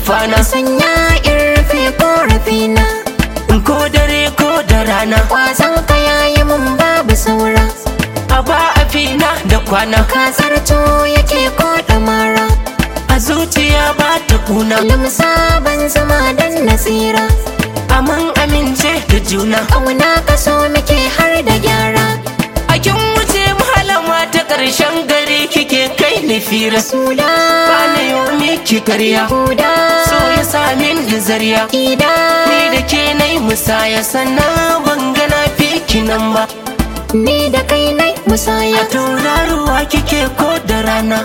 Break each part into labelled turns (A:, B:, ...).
A: nufana
B: sanya in rufe korafina
A: ko dare ko da rana
B: kwazon ka yayi mun babu saura
A: a ba a fina da kwana
B: ka zarto yake ko mara
A: a zuciya ba ta kuna
B: limsa ban zama dan nasira
A: aman amince da juna
B: ƙauna ka so muke har da gyara
A: a kin wuce malama ta ƙarshen gari kike kai ni fira
B: sula
A: ba na yau miki karya
B: huda
A: so ya samin da zariya
B: ida
A: ni da ke na yi musaya sannan ban gana fiki nan ba
B: ni da kai nai musaya
A: a tauraruwa kike ko da rana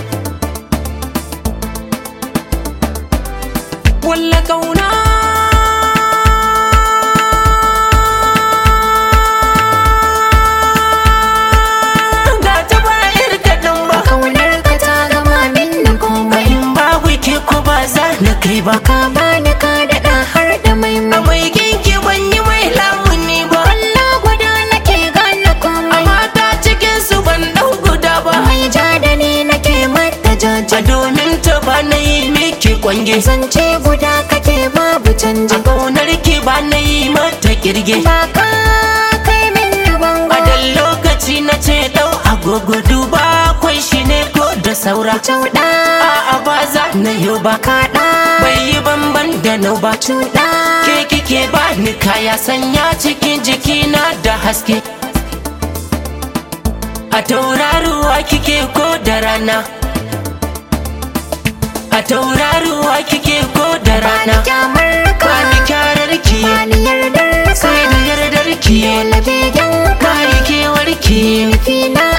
A: walla kauna ga ta bayar kaɗan ba
B: ƙaunar ka ta gama min da komai
A: in babu ke ko ba za na kai ba
B: ka bani ka daɗa har da mai
A: a
B: mai
A: mai kinki ban yi mai lamuni ba
B: Allah guda nake gane komai
A: mata cikin su ban ɗau guda ba
B: mai ja da ni nake mata
A: a
B: jaja
A: domin ta ba na yi miki kwange
B: zance guda kake babu canji
A: a ƙaunar ki ba na yi mata kirge
B: ba ka kai min bango
A: a dan lokaci na ce ɗau agogo duba kwai shi ne ko da saura
B: Cauɗa
A: a'a ba za na yau ba
B: kaɗa
A: bai yi banban da nau ba
B: cuɗa
A: ke kike ba ni kaya sanya cikin jikina da haske a tauraruwa kike ko da rana a tauraruwa kike ko da rana
B: Bani kyamar ka
A: bani kyarar ki
B: Bani yardar ka
A: sai da yardar ki
B: Dole begen ka
A: bani kewar ki
B: Nufi na